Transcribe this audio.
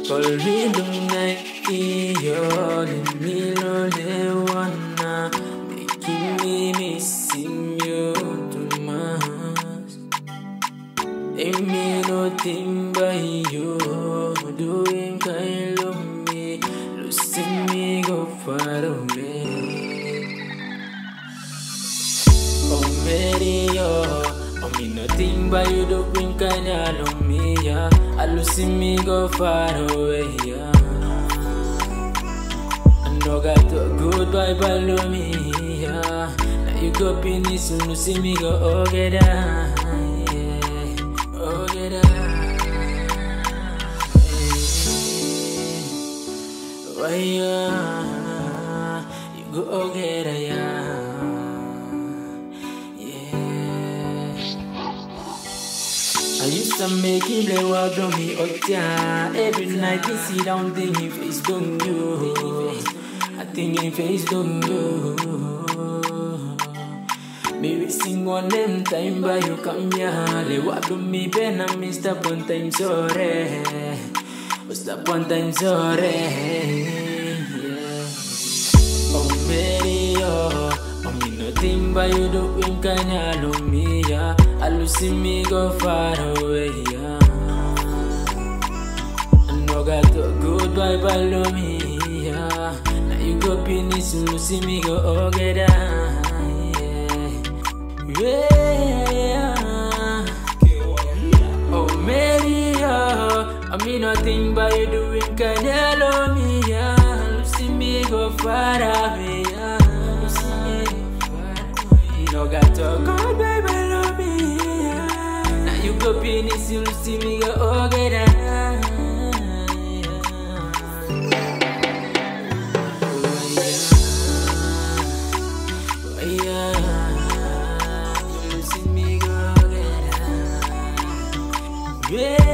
Colrido night, yo, let me lonely wanna making me missing you too much. Ain't me nothing by you, doing kind of me, losing me go far away. Oh, Mary, oh, oh, me nothing by you doing kind of me, yeah. I losing me go far away, yeah. I know got to goodbye, follow me, yeah. Now you go finish, you losing me go, oh, get down, yeah. Oh, get down, yeah. Why, yeah. You go, oh, get down, yeah. I used to make him play walk on me up there. Every night he sit down, think he face don't you. I think he face don't you. Maybe sing one them time by you come here. They walk on me pen and me stop one time sorry. Oh, stop one time sorry. Yeah. Oh, baby, oh, oh, me nothing but you doing kinda love me, yeah. I lose me go far away, yeah. I know got to goodbye, follow me, yeah. Now you go finish, you lose me go oh get down, yeah. Yeah. Oh, Mary, oh, I mean nothing but you doing kinda love me, yeah. Lucy me go far away, yeah. Lucy me go far away. No got to go, baby, love me, yeah. Now you go finish, you Lucy me go oh get down, yeah. Oh, yeah. Oh, yeah. You Lucy me go get down. Yeah.